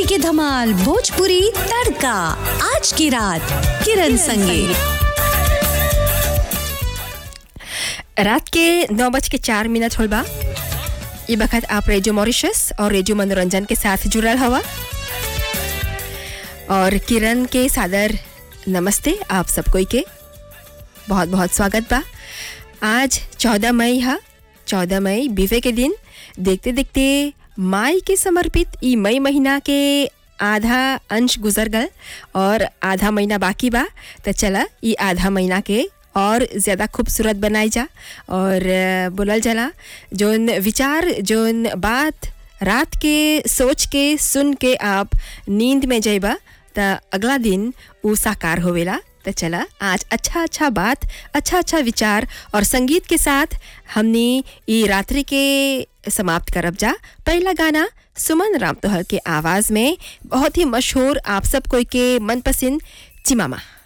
के धमाल भोजपुरी तड़का आज की रात किरण संगे रात के नौ बज के चार मिनट होल बा ये बखत आप रेडियो मॉरिशस और रेडियो मनोरंजन के साथ जुड़ल हवा और किरण के सादर नमस्ते आप सब कोई के बहुत बहुत स्वागत बा आज चौदह मई है चौदह मई बीवे के दिन देखते देखते माई के समर्पित ई मई महीना के आधा अंश गुजर गल और आधा महीना बाकी बा तो चला ई आधा महीना के और ज़्यादा खूबसूरत बनाई जा और अ, बोलल जाला जोन विचार जोन बात रात के सोच के सुन के आप नींद में जइबा त अगला दिन ऊ साकार होवेला त चला आज अच्छा अच्छा बात अच्छा अच्छा विचार और संगीत के साथ हमने ई रात्रि के समाप्त करब जा पहला गाना सुमन राम तोहर के आवाज़ में बहुत ही मशहूर आप सब कोई के मनपसंद चिमामा